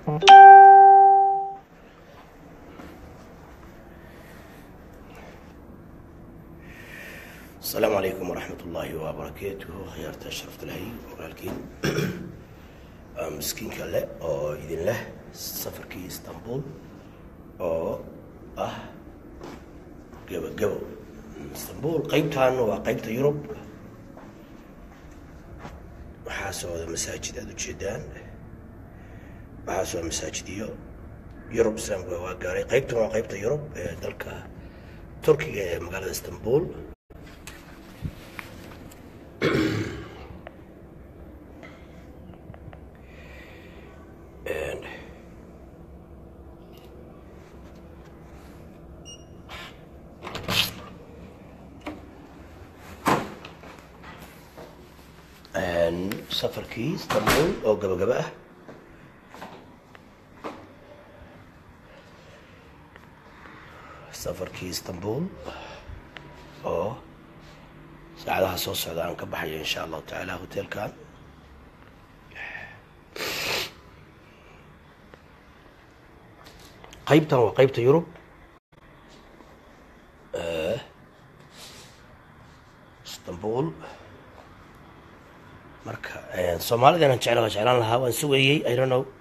asalaamu calaykum waraxmat ullaahi wabarakaatuhu khiyaarta sharafta lahay walaalkiin miskiinka leh oo idin leh safarkii istanbul oo ah gebagabo istanbul qeybtan waa qeybta yurub waxaa socda masaajid aada ujeedaan waxaa socda masaajidiyo yurub islaamka waa gaaray qeybtan waa qeybta yurub ee dalka turkiga ee magaalada istanbul and and safarkii istanbul oo gabagaba ah safarkii istanbul oo saacadaha soo socda aan ka baxayo insha allahu tacaala hotelkan qaybtan waa qaybta yurub istanbul marka soomaalida inaan jecla jeclaan lahaa waan sugayey i don't know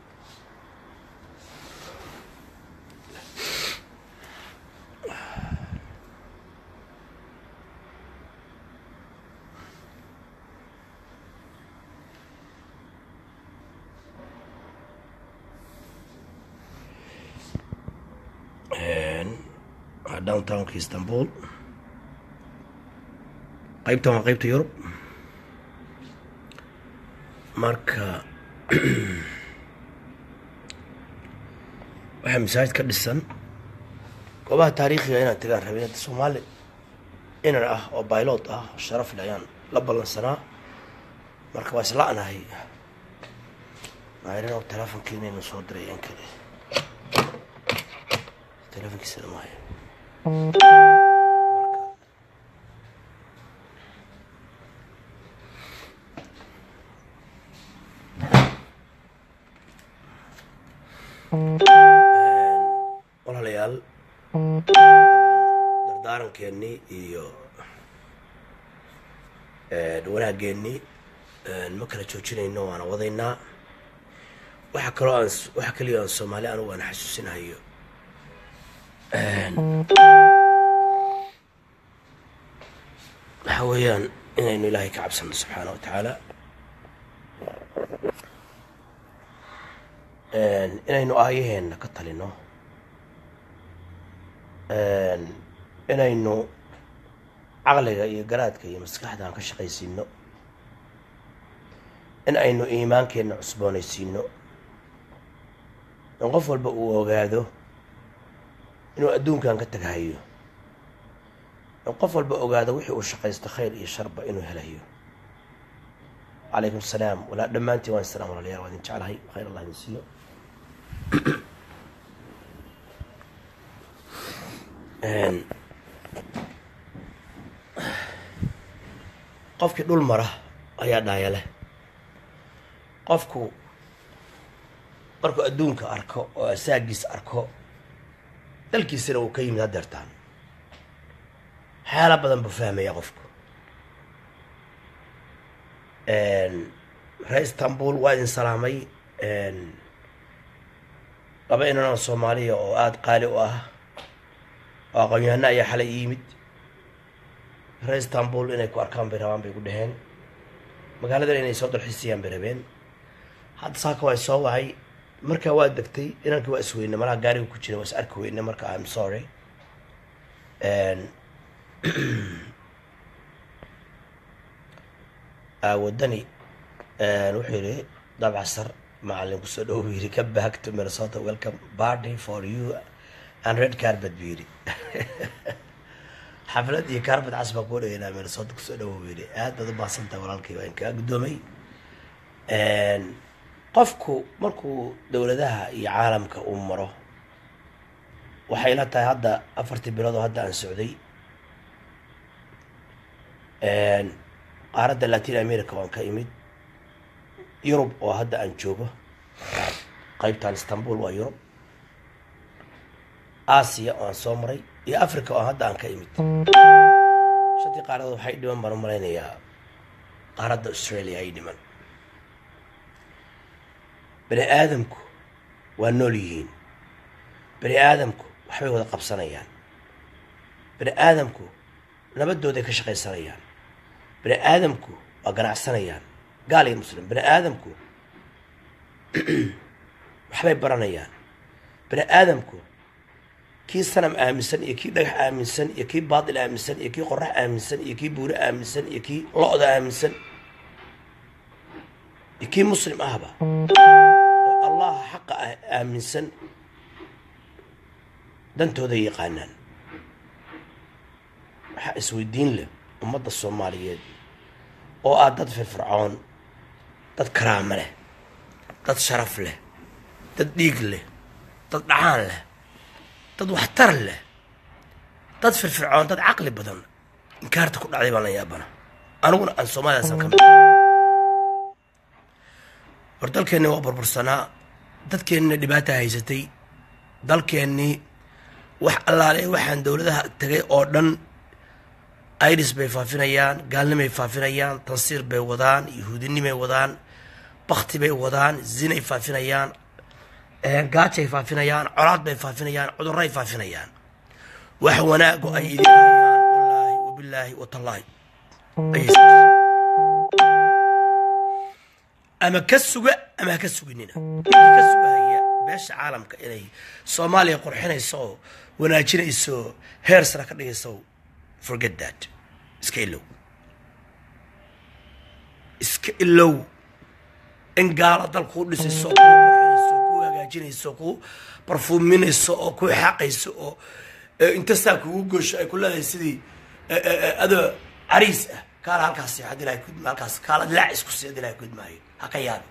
downtownka istanbul qaybtan waa qaybta yurub marka waxaa masaajid ka dhisan goobaha taariikhiga inaan tagaan rabay hadda soomaali inan ah oo baylot ah sharaf le ayaan la ballansanaa marka waa isla-nahay maarin oo telefonkiinaynu soo diray in kale telefonkiisana maayo walaalayaal dardaarankeennii iyo wanaageennii ma kala joojinayno waana wadaynaa waxaa kaloo aan waxaa kaliya aan soomaali anugu aan xasuusinahayo waxa weeyaan inaynu ilaahay ka cabsano subxaana wa tacaala inaynu aayaheenna ka talino inaynu caqliga iyo garaadka iyo maskaxda aan ka shaqaysiino in aynu iimaankeenna cusboonaysiino in qof walba uu ogaado inuu adduunkan ka tagahayo in qof walba ogaado wixii uu shaqaysto khayr iyo sharba inuu helayo calaykum asalaam walaa dhammaantiin waan isalaam walaalayaal waa idin jeclahay khayr allah idin siiyo qofkii dhul mara ayaa dhaaya leh qofku markuu adduunka arko oo asaagiis arko dalkiisana uu ka yimid hadeertaan waxyaala badan buu fahmaya qofku ree istanbul waa idin salaamay laba inanoo soomaaliya oo aada qaali u ah oo aqoon-yahano ayaa xalay yimid ree istanbul inay ku arkaan bay rabaan bay ku dhaheen magaaladan inay soo dalxiisayaan bay rabeen hadda saaka waa soo wacay markaa waa degtay inankii waa isweyne malaha gaariga ku jira waa is arki weyne marka im sorry wadani wuxuu yihi dabcasar macalin kusoo dhow buu yidhi ka back to minnesota welcome party for you and red carbet buu yidhi xaflad iyo carbet cas baa kuu dhageynaa minnesota kusoo dhowo buu yidhi aad baad u baahsantahay walaalkii waa in kaa guddoomay qofku markuu dowladaha iyo caalamka uu maro waxay la tahay hadda afartii bilood oo hadda aan socday qaaradda latin america waan ka imid yurub oo hadda aan joogo qaybtan istanbul waa yurub aasiya oo aan soo maray iyo africa oo hadda aan ka imid shantii qaaradood waxay dhiman baan u malaynayaa qaaradda australia ay dhiman bani aadamku waa nool yihiin bani aadamku waxbay wada qabsanayaan bani aadamku nabadooday ka shaqaysanayaan bani aadamku waa ganacsanayaan gaal iyo muslim bani aadamku waxbay baranayaan bani aadamku kii sanam aaminsan iyo kii dhagax aaminsan iyo kii baatil aaminsan iyo kii qorax aaminsan iyo kii buure aaminsan iyo kii lo-da aaminsan iyo kii muslim ahba oo allaha xaqa ah aaminsan dantooda yaqaanaan waxaa isweydiin leh ummadda soomaaliyeed oo ah dad firfircoon dad karaamo leh dad sharaf leh dad dhiig leh dad dhacaan leh dad waxtar leh dad firfircoon dad caqli badan inkaarta ku dhacday baan la yaabana aniguna aan soomaaliyaasan ka mid war dalkeenni waa burbursanaa dadkeennina dhibaata haysatay dalkeennii wax allaale waxaan dowladaha tagay oo dhan iris bay faafinayaan gaalnimay faafinayaan tansiir bay wadaan yahuudinimay wadaan bakti bay wadaan zinay faafinayaan gaajay faafinayaan colaad bay faafinayaan cudurray faafinayaan wax wanaago ay idin hayaan wallaahi wabilaahi watallaahi ama ka suga ama ha ka suginina ninkii ka sugahaya beesha caalamka inay soomaaliya qurxinayso oo wanaajinayso heer sara ka dhigayso forget that iska ilow iska ilow in gaala dal kuu dhisayso kuu qurxinayso kuu hagaajinayso kuu barfuuminayso oo kuu xaqayso oo inta saa kugu goosho ay ku leedahay sidii adoo cariis ah kaala halkaas seexad ilahay kudma halkaas kaala dilaac isku seexad ilahay kudmaayo ha ka yaabin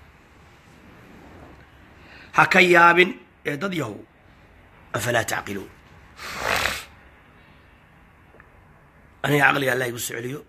ha ka yaabin ee dad yahow afalaa tacqiluun aniga caqliga allah igu soo celiyo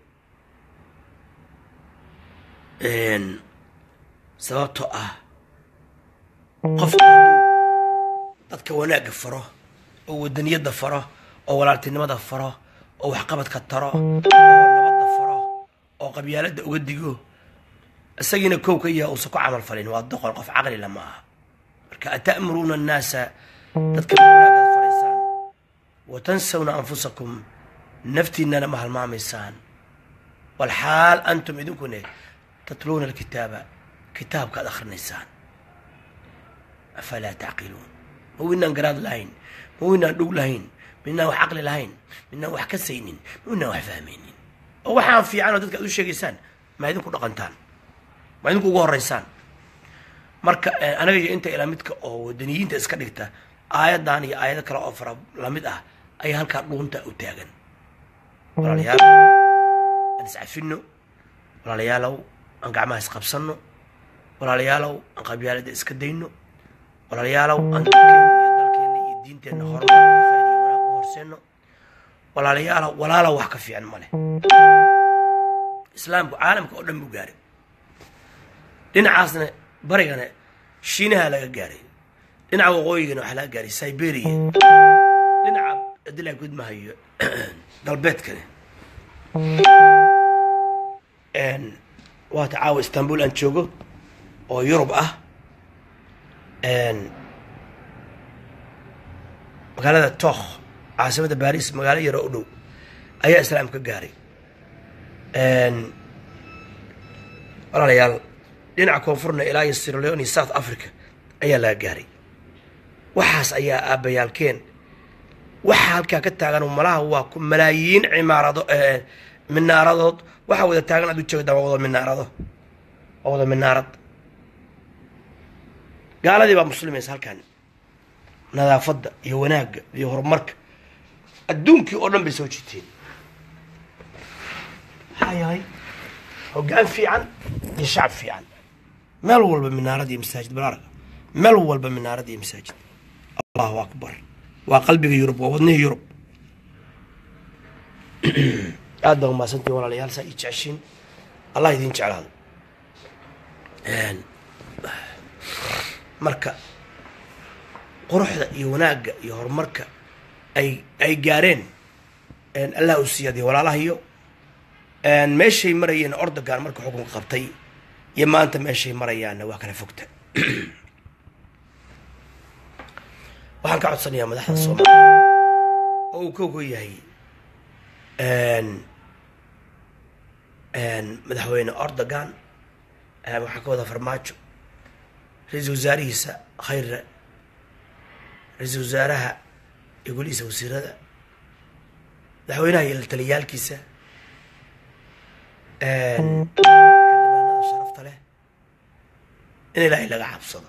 sababtoo ah qofka hadduu dadka wanaagga faro oo wadaniyadda faro oo walaaltinimada faro oo waxqabadka taro oo nabadda faro oo qabyaaladda uga digo isagiina kow ka yaha uusan ku camal falin waa doqon qof caqlila ma aha marka ata'muruuna annaasa dadka wanaagaad faraysaan wa tansawna anfusakum naftiinana ma halmaamaysaan walxaal antum idinkune tatluuna alkitaaba kitaabkaad akrinaysaan afalaa tacqiluun ma winaan garaad lahayn ma winaan dhug lahayn midnaan wax caqli lahayn midnaan wax kasaynin ma winaan wax fahmaynin oo waxaan fiican oo dadka ad u sheegaysaan ma idinku dhaqantaan ma idinku ugu horeysaan marka anaga iyo inta ilaa midka oo wadaniyiinta iska dhigta aayadan iyo aayado kale oo fara lamid ah ayaa halkaa dhuunta u taagan walaalayaal aan iscafino walaalayaalow aan gacmaha isqabsanno walaalayaalow aan qabyaalada iska dayno walaalayaalow aan dadkeena iyo dalkeena iyo diinteenna horumar iyo khayr iyo wanaag u horseeno walaalayaalow walaalow wax ka fiican ma leh islaamku caalamka oo dhan buu gaaray dhinacaasna barigana shiinaha laga gaaray dhinaca waqooyigana waxaa laga gaaray siberia dhinaca adilaa gudmahayo galbeedkane waata caawa istanbul aan joogo oo yurub ah magaalada tokh caasimada baris magaalo yaroo u dhow ayaa islaam ka gaaray walaalayaal dhinaca koonfurna ilaa iyo sirleon iyo south africa ayaa laga gaaray waxaas ayaa aabbayaalkeen waxa halkaa ka taagan malaha waa ku malaayiin cimaarado minaaradood waxaa wada taagan aad u jeegdaa waa wada minaarado waa wada minaarad gaaladii baa muslimaysa halkan nadaafadda iyo wanaagga iyo horumarka adduunkii oo dhan bay soo jiteen maxaa yahay hoggaan fiican iyo shacab fiican meel walba minaarad iyo masaajid balaarga meel walba minaarad iyo masaajid allahu akbar waa qalbiga yurub waa wadnihii yurub aad baa umaasantii walaalayaal saa ii jeceshiin allah idiin jeclaado marka quruxda iyo wanaagga iyo horumarka ay ay gaareen allah u siiyadiyo walaalahayo meeshay marayeen ordogan marka xukunka qabtay iyo maanta meeshay marayaanna waa kala fogta waxaan ka codsanayaa madaxda soomaaliya oo uu kogo yahay madaxweyne ordogan waxaa ka wada farmaajo ra-iisul wasaarihiisa khayre ra-iisul wasaaraha iyo golihiisa wasiirada madaxweynaha iyo taliyaalkiisa xildhibaanada sharafta leh in ilaahay laga cabsado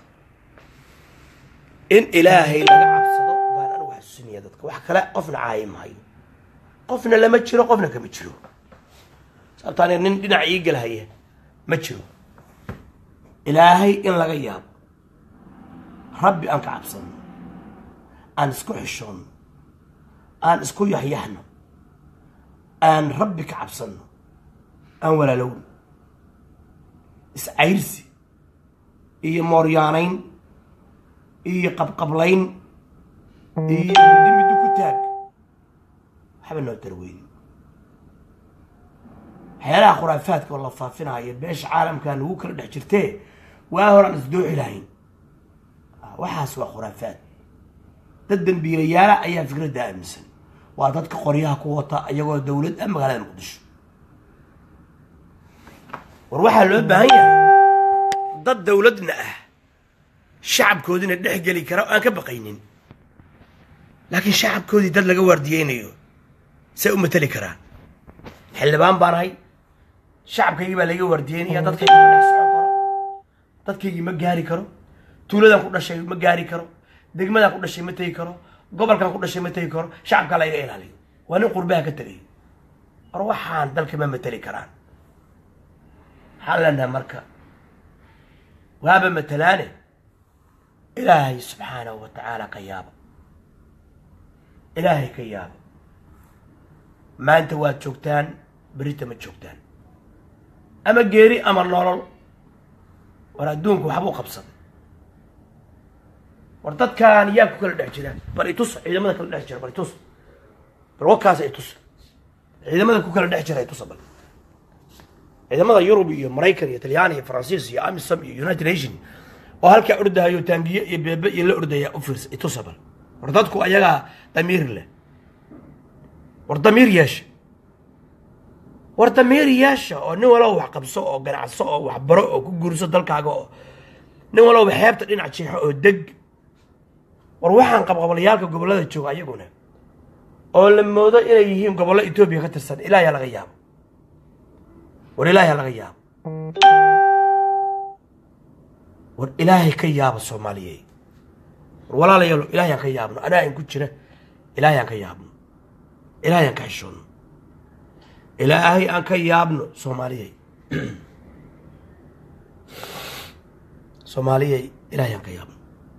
in ilaahay laga cabsado baan anigu xasuusinaya dadka wax kale qofna caayi mahayo qofna lama jiro qofna kama jiro sababta aniga nin dhinac ii gelhaya ma jiro ilaahay in laga yaabo rabbi aan ka cabsano aan isku xishoonno aan isku yaxyaxno aan rabbi ka cabsanno aan walaalowno iscayrsi iyo mooryaanayn iyo qabqablayn iyo middi middi ku taag waxba noo darweyni waxyaalaha khuraafaadka oo la faafinaayo beesha caalamkan lagu kala dhex jirtee waa horaan isdooxi lahayn waxaas waa khuraafaad dad dambiilayaala ayaa fikradda aaminsan waa dadka qoryaha ku wata iyagoo dowlad ah magaalada muqdisho war waxaa loo baahan yahay dad dowladna ah shacabkoodina dhex geli kara oo aan ka baqaynin laakiin shacabkoodii dad laga waardiyeynayo say u mateli karaan xildhibaan baan ahay shacabkaygii baa laga waardiyeynaya dadkaygii ma dhex socon karo dadkaygii ma gaari karo tuuladan ku dhashay ma gaari karo degmadan ku dhashay ma tegi karo gobolkan ku dhashay ma tegi karo shacabkaa laga ilaaliyo waa nin qurbaha ka tegay war waxaan dalka ma mateli karaan waxaan leenahay marka waaba matalaane ilaahay subxaanahu wa tacaala ka yaaba ilaahay ka yaaba maanta waad joogtaan berita ma joogtaan ama geeri ama nolol war adduunku waxbuu qabsaday war dadkan yaa ku kala dhex jira bal itus ciidamada kala dhex jira bal itus bal wakaas itus ciidamada ku kala dhex jira itusa bal ciidamada yurub iyo maraykan iyo talyaani iyo faransiis iyo amisom iyo united nation oo halkaa ordahayo taangiye iyo beebe iyo la ordaya u fiirsa itusa bal war dadku ayagaa damiir leh war damiir yeesha war damiir yeesha oo nin walaba wax qabso oo ganacso oo wax baro oo ku guurso dalkaaga oo nin walaba xeebta dhinac jeexo oo deg war waxaan qabqabalayaalka gobollada jooga ayaguna oo la moodo inay yihiin gobollo etoobiya ka tirsan ilaahaa laga yaabo war ilaahaa laga yaabo war ilaahay ka yaaba soomaaliye war walaalayaalo ilaahayaan ka yaabno anaa in ku jira ilaahayaan ka yaabno ilaahay aan ka xishoonno ilaahay aan ka yaabno soomaaliyey soomaaliyey ilaahay aan ka yaabno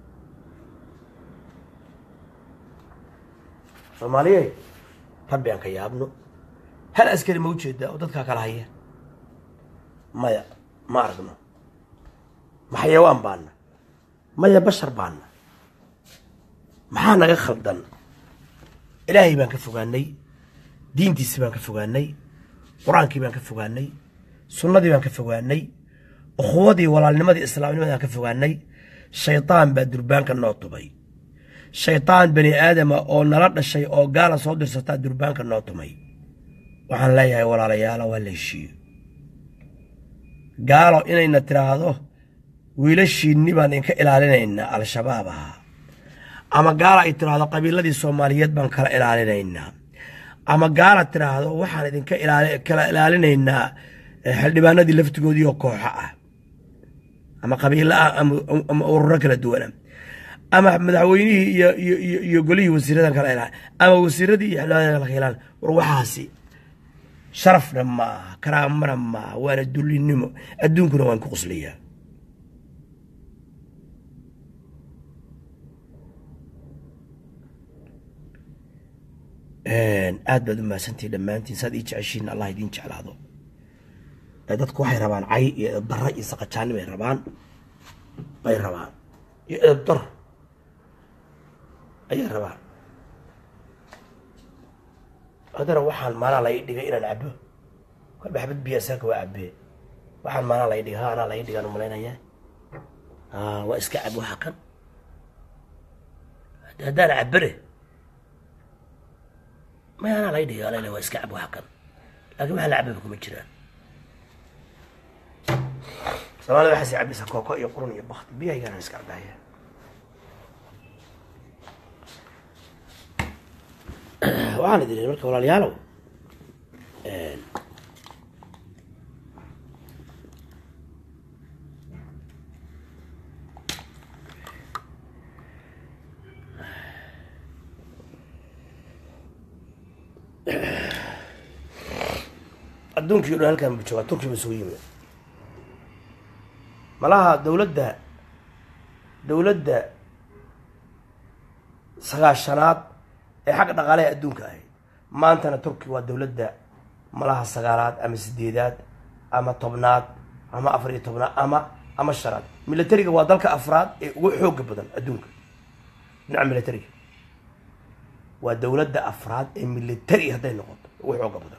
soomaaliyey rabbi aan ka yaabno hal askari ma ujeedaa oo dadkaa kala haya maya ma aragno ma xayawaan baana maya bashar baana maxaa naga khaldan ilaahay baan ka fogaanay diintiisi baan ka fogaanay qur-aankii baan ka fogaanay sunnadii baan ka fogaanay ukhuwadii walaalnimadii islaamnimadii aan ka fogaanay shaydaan baa durbaanka noo tubay shaydaan bani aadama oo nala dhashay oo gaala soo dirsataa durbaanka noo tumay waxaan leeyahay walaalayaala waa la heshiiyo gaalo inayna tiraahdo wiilashiinni baan idinka ilaalinaynaa al-shabaab ahaa ama gaala ay tiraahdo qabiiladii soomaaliyeed baan kala ilaalinaynaa ama gaala tiraahdo waxaan idinka kala ilaalinaynaa xildhibaanadii laftigoodii oo kooxo ah ama qabiilo ah ama ururo kala duwana ama madaxweynihii iyo iyo iyo iyo golihii wasiiradan kala ilaali ama wasiiradii iyo xildhibaanada kala ilaali war waxaasi sharafna maaha karaamana maaha waana dullinimo adduunkuna waan ku qoslayaa aad baad u mahadsantihi dhammaantiin saad ii jeceshiin allah idiin jeclaado dadku waxay rabaan cay iyo bara iyo saqajaani bay rabaan bay rabaan iyo edabdar ayay rabaan haddana waxaan maalaa la ii dhigay inaan cabo kolba xabad biya saaka waa cabee waxaan maalaa la ii dhigay ha anaa la ii dhigaan umalaynaya waa iska cab waxa kan haddaan cabare may anaa la ii dhigay alale waa iska cab waxa kan laakiin waxaa la cababa kuma jiraan soomaalida waxaas cabaysa kooko iyo qurun iyo bakti biyahaygaana iska cabaya waxaan idin marka walaalayaalow adduunkii o dhan halkan bu joogaa turki ba isugu yimid malaha dawladda dawladda sagaashanaad ee xagga dhaqaalaha adduunka ahayd maantana turki waa dawladda malaha sagaalaad ama sideedaad ama tobnaad ama afar iyo tobnaad ama ama shanaad militariga waa dalka afraad ee ugu xooga badan adduunka dhinaca militariga waa dawladda afraad ee militari hadday noqoto ugu xooga badan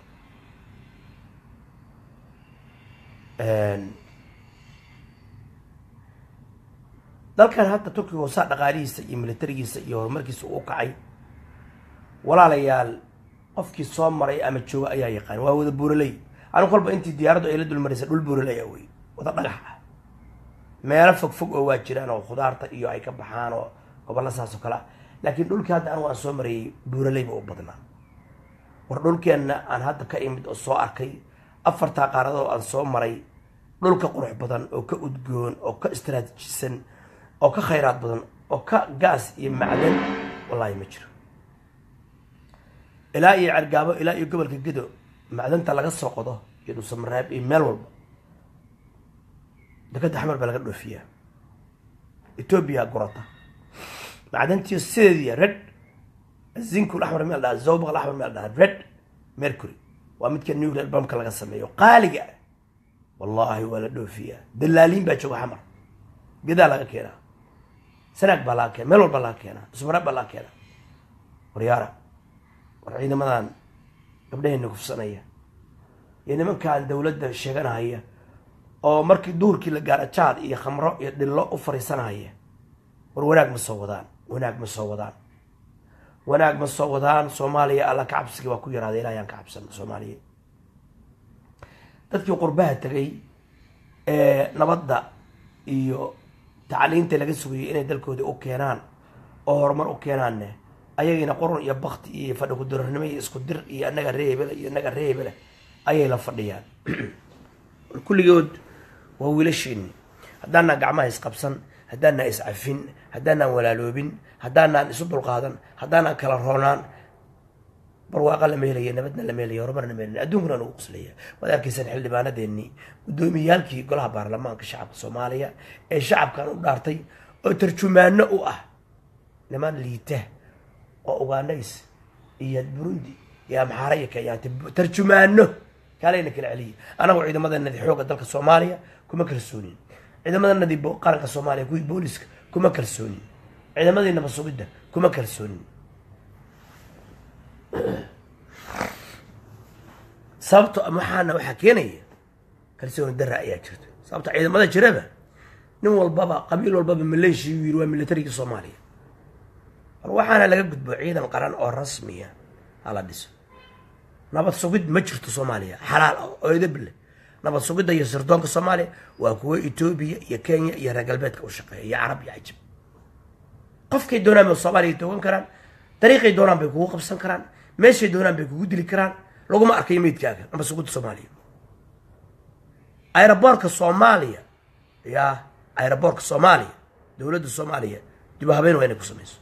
dalkan hadda turkiga hoosaa dhaqaalihiisa iyo militarigiisa iyo horumarkiisa uu kacay walaalayaal qofkii soo maray ama jooga ayaa yaqaan waa wada buuraley anigu kolba intii diyaaraddu ay la dulmaraysa dhul buuraley a wey wada dhagax ah meelo fog fog oo waa jiraan oo khudaarta iyo ay ka baxaan oo gobolla saas oo kale ah laakiin dhulkii hadda anigu aan soo marayay buuraleyba u badnaa war dhulkeenna aan hadda ka imid oo soo arkay afartaa qaaradood aan soo maray dhulka qurux badan oo ka udgoon oo ka istraatiijisan oo ka khayraad badan oo ka gaas iyo macdan wallaahi ma jiro ilaa iyo cergaabo ilaa iyo gobolka gedo macdanta laga soo qodo iyo dhuusamareeb iyo meel walba dekadda xamar baa laga dhoofiyaa etoobiya gurata macdantiyo sideediya red zinkul axmar meel dhaha zawbaq axmar meel dhaha red mercury waa midka nuclear bamka laga sameeyo qaaliga ah wallaahi waa la dhoofiyaa dalaaliin baa jooga xamar gedaa laga keenaa sanaag baa laga keena meel walba laga keenaa dhuusamareeb baa laga keenaa waryaara war ciidamadan gabdhaheenna kufsanaya iyo nimankan dawladda sheeganahaya oo markii duhurkii la gaara jaad iyo khamro iyo dhillo u fariisanahaya war wanaag ma soo wadaan wanaag ma soo wadaan wanaag ma soo wadaan soomaaliya alla ka cabsigii waa ku yaraaday ilaahayaan ka cabsano soomaaliya dadkii qurbaha tegay ee nabadda iyo tacliinta laga sugayay inay dalkooda u keenaan oo horumar u keenaanne ayagiina qurun iyo bakti iyo fadhi kudirarnimo iyo isku dir iyo annaga reebele iyo annaga reebele ayay la fadhiyaan kulligood waa wiilashiini haddaanaan gacmaha isqabsan haddaanaan iscafin haddaanaan walaaloobin haddaanaan isu dulqaadan haddaanaan kala roonaan barwaaqa lama helaya nabadna lama helaya horumarna lama helaya adduunkuna nagu qoslaya waad arkaysaan xildhibaanadeennii guddoomiyaalkii golaha baarlamaanka shacabka soomaaliya ee shacabkan u dhaartay oo tarjumaano u ah niman liita oo ugaanays iyo burundi iyo amxaara iyo kenyaanta tarjumaano kaalayna kala celiya anagu ciidamadanadi xoogga dalka soomaaliya kuma kalsoonin ciidamadanadi qaranka soomaaliya kuwii booliska kuma kalsoonin ciidamadii nabad sugidda kuma kalsoonin sababto waxaana waxaa keenaya kalsooni dara ayaa jirta sababto ciidamada jiraba nin walbaba qabiil walbaba maleeshiya u yiri waa militarigii soomaaliya war waxaana laga gudbo ciidan qaran oo rasmiya hala dhiso nabad sugid ma jirto soomaaliya xalaal ah oo edab leh nabad sugidda iyo sirdoonka soomaaliya waa kuwo etoobiya iyo kenya iyo reer galbeedka u shaqeeya iyo carab iyo cajab qofkay doonaan bay soomaaliya toogan karaan dariiqay doonaan bay kugu qabsan karaan meeshay doonaan bay kugu dili karaan laguma arkayo meydkaaga nabad sugidda soomaaliya aeroboorka soomaaliya yaa aeroboorka soomaaliya dowladda soomaaliya dib u habeyn waa inay ku samayso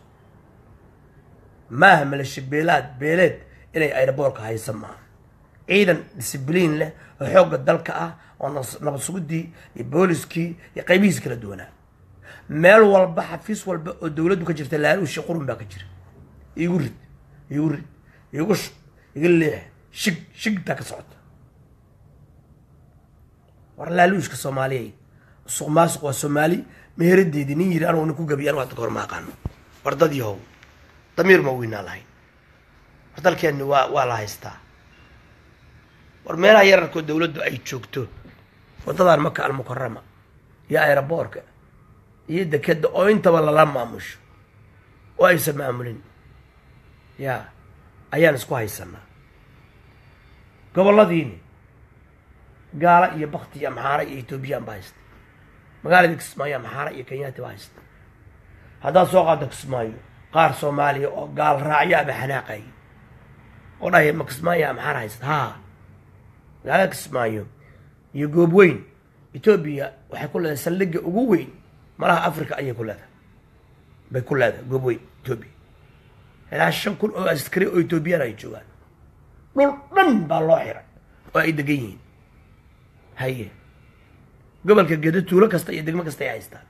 maaha malasha beelaad beeleed inay aeroboorka haysan maaha ciidan discibliin leh oo xoogga dalka ah oo nabad sugidii iyo booliskii iyo qaybihiis kala duwanaa meel walba xafiis walba oo dowladdu ka jirta laaluushi qurun baa ka jira igu rid igu rid igu shub iga leex shig shigtaa ka socota war laaluushka soomaaliyay suq maasuq waa soomaali meheradeedii nin yiri anugu nin ku gabiy anu hadda kahor ma aqaano war dad yahow damiir ma weynaa lahayn war dalkeenni waa waa la haystaa war meelaha yararkoo dawladdu ay joogto waddadan maka almukarama iyo aeroboorka iyo dekeda oo intaba lala maamusho oo aysan maamulin ya ayaan isku haysanaa gobolladiini gaala iyo bakti iyo amxaara iyo etoobiyaan baa haysta magaaladii kismaayo amxaara iyo kenyaati baa haysta haddaad soo qaaddo kismaayo qaar soomaaliya oo gaal raacyo ama xanaaqay oo dhahay ma kismaayo amxaara haysta haa magaalada kismaayo iyo goob weyn etoobiya waxay ku leedahay saldhigga ugu weyn malaha africa ayay ku leedahay bay ku leedahay goob weyn etoobiya ilaa shan kun oo askari oo etoobiyaan ay joogaan dhul dhan baa loo xiray oo ay degan yihiin haye gobolka gedo tuulo kasta iyo degmo kasta ay haystaan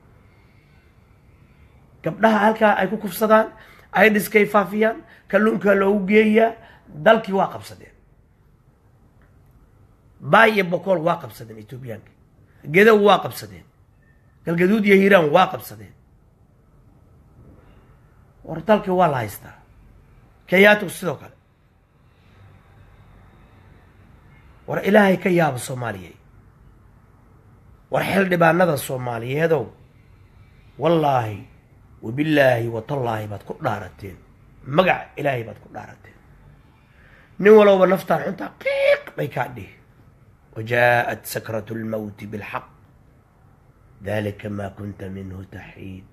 gabdhaha halkaa ay ku kufsadaan idiskay faafiyaan kalluunkaa loogu geeyaa dalkii waa qabsadeen baay iyo bokool waa qabsadeen etoobiyaanka gedow waa qabsadeen galgaduud iyo hiiraan waa qabsadeen war dalkii waa la haystaa kenyaatigu sidoo kale war ilaahay ka yaabo soomaaliyeed war xildhibaanada soomaaliyeedow wallaahi wabillaahi watallaahi baad ku dhaarateen magac ilaahay baad ku dhaarateen nin walowba naftaan xuntaa qiiq bay kaa dhihi وجاءت سكرة الموت بالحق ذلك ما كنت منه تحيد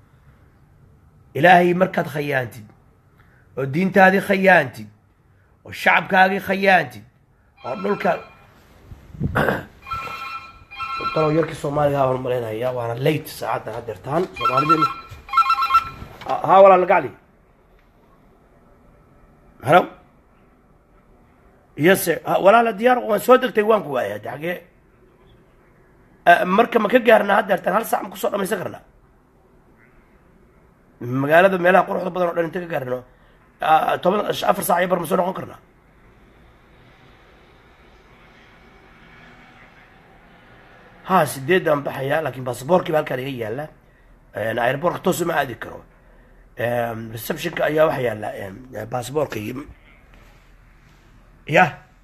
إلهي مركز خيانتد والدين تادي خيانتد والشعب كاغي خيانتد ونلك طلعوا يركي الصومالي ها والمرين هيا وانا ليت ساعات هدرتان صومالي دي ها ولا لقالي هلو yase walaala diyaar waan soo degtay waan ku waaya de xagee marka ma ka gaarnaa haddeertan hal sac ma kusoo dhamaysan karnaa magaalada meelaha quruxda badan o dhan inta ka gaarno toban afar sac iyo bar ma soo noqon karnaa ha sideedan baxayaa laakiin basaboorkii ba halkaan iga yaala airbortka toos uma aadi karo receptionka ayaa waxa yaala basaboorka iyo ya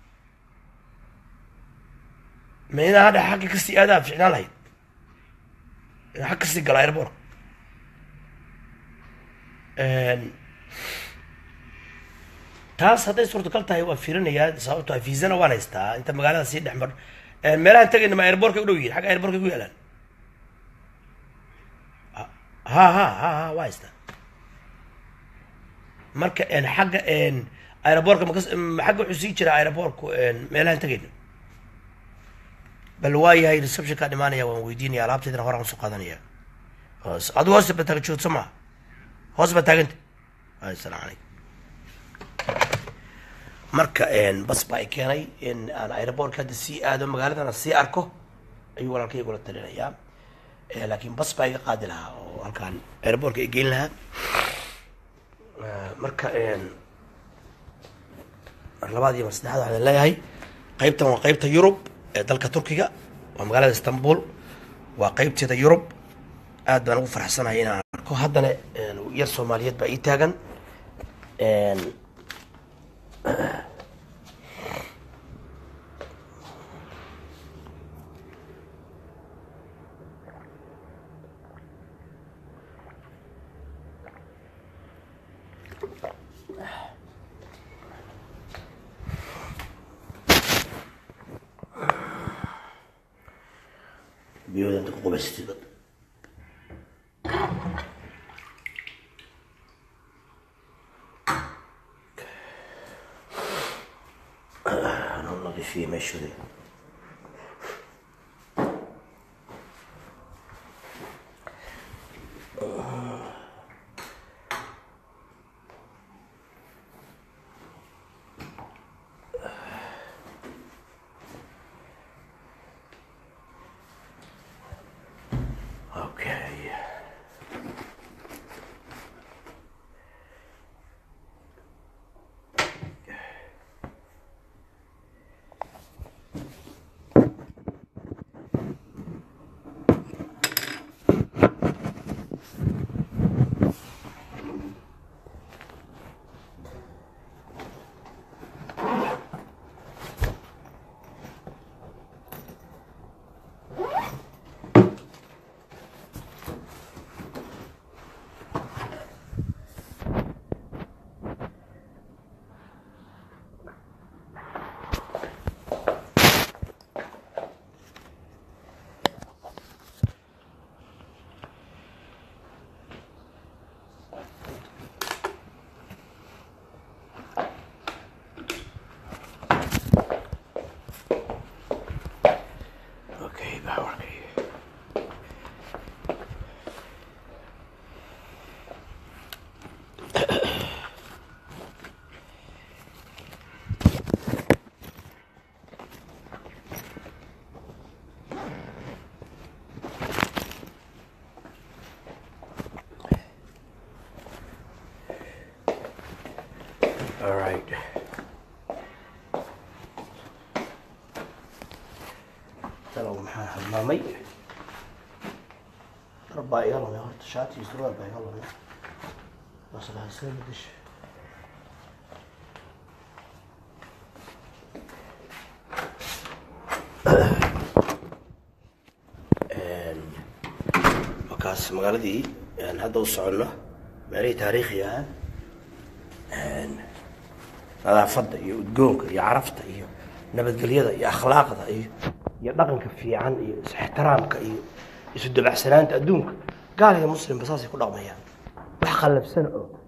ma inaa hadha xagga kasii aadaa ficnaan lahayd inaa xag kasii gala airbork taas hadday suurtagal tahay waan fiirinayaa sababto a viisana waan haystaa inta magaalada sii dhex mar meelahaan tegayna ma airborkay u dhow yihin xagga airborkay ku yaalaan ha ha ha ha waa haystaa marka xagga aerobortka makas xagga wuxuu sii jiraa aerobortku meelahaan tegayna bal waa yahay receptionkaa dhimaanaya waan weydiinaya alaabtaydana horaan usoo qaadanaya adu hoosta ba taagan joogto maa hoos baa taaganta asalaam calaykum marka bas baa i keenay in aan aerobortka hadda sii aado magaaladana sii arko ayuu walaalkay igula talinayaa laakiin bas baa iga qaadi lahaa oo halkaan aerobortka i geyn lahaa marka mar labaad iyo mar saddexaad waxaan leeyahay qaybtan waa qaybta yurub ee dalka turkiga waa magaalada istanbul waa qaybteeda yurub aad baan ugu faraxsanahay inaan arko haddana yar soomaaliyeed baa ii taagan biyooda inta ku qubaysatid anuu nadiifiye meeshoodi Okay. Okay. All right. talow maxaa halmaamay dhar baa iga lumay horta shaati iyo surwaal baa iga lumay maslahaasee bedesha markaas magaaladii aan hadda u soconno meelihii taariikhiga ah nadaafadda iyo udgoonka iyo carafta iyo nabadgelyada iyo akhlaaqda iyo iyo dhaqanka fiican iyo is-ixtiraamka iyo isu dabacsanaanta adduunka gaal iyo muslimba saasay ku dhaqmayaan wax qallabsan oo